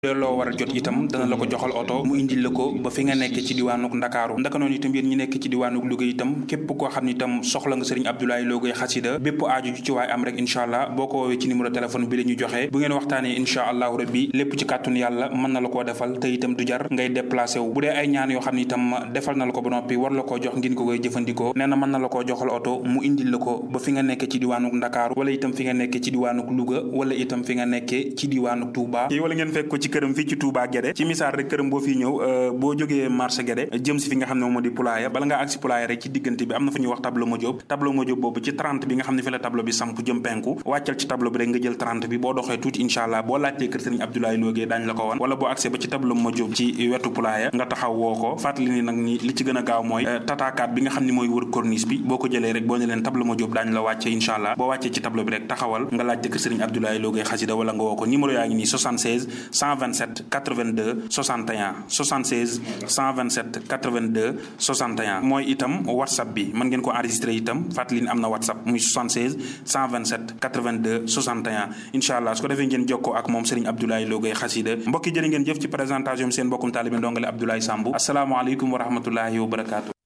loo war a jot itam dana la ko joxal oto mu indil la ko ba fi nga nekk ci diwaanuk Ndakaaru ndaka noonu itam yéen ñi nekk ci diwaanuk Louga itam képp koo xam ne itam soxla nga sëriñ Abdoulaye Lo Gueye xasida bépp aaju ci waay am rek incha allah boo ko woowee ci numéro téléphone bi la ñu joxe bu ngeen waxtaanee incha allahu rabbi lépp ci kàttun yàlla mën na la koo defal te itam du jar ngay déplacé wu bu dee ay ñaan yoo xam ne itam defal na la ko ba noppi war la koo jox ngeen ko koy jëfandikoo nee na mën na la koo joxal oto mu indil la ko ba fi nga nekk ci diwaanuk Ndakaaru wala itam fi nga nekk ci diwaanuk Louga wala itam fi nga nekkee ci diwaanuk Touba wala ngeen fekk ko ci këram fii ci Touba Guédé ci misaal rek këram boo fii ñëw boo jógee marché Guédé jëm si fi nga xam ne moom moo di Poulaye bala ngaa agsi Poulaye rek ci diggante bi am na fa ñuy wax tableau Modiop tableau Modiop boobu ci 30 bi nga xam ne fi la tableau bi samp jëm penku wàccal ci tableau bi rek nga jël 30 bi boo doxee tuuti incha allah boo laajtee kër Serigne Abdoulaye Lo Gueye daañu la ko won wala boo agsee ba ci tableau Modiop ci wetu Poulaye nga taxaw woo ko fàttali ni nag ni li ci gën a gaaw mooy tatakaat bi nga xam ne mooy wër corniche bi boo ko jëlee rek boo ne leen tableau Modiop daañu la wàcce incha allah boo wàccee ci tableau bi rek taxawal nga laajte kër Serigne Abdoulaye Lo Gueye xasida wala nga woo ko numéro yaa ngi nii 76 127 82 61 76 127 82 61 mooy itam whatsapp bi mën ngeen ko enregistré itam fàttali ni am na whatsapp muy 76 127 82 61 incha allah su ko defee ngeen jokkoo ak moom Serigne Abdoulaye Lo Gueye xasida mbokki jërë ngeen jëf ci présentation bi seen mbokkum taalibe ndongale Abdoulaye Sambu asalaamaaleykum wa rahmatullahi wa barakaatu